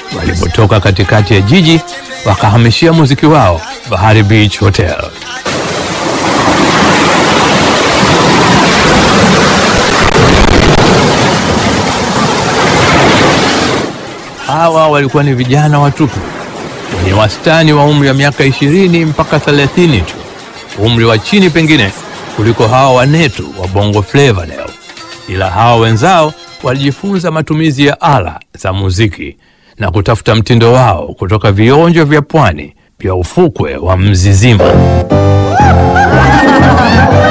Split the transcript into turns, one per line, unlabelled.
walipotoka katikati ya jiji wakahamishia muziki wao Bahari Beach Hotel. Hawa walikuwa ni vijana watupu wenye wastani wa umri wa miaka ishirini mpaka thelathini tu, umri wa chini pengine kuliko hawa wanetu wa Bongo Flava leo, ila hawa wenzao walijifunza matumizi ya ala za muziki na kutafuta mtindo wao kutoka vionjo vya pwani vya ufukwe wa Mzizima.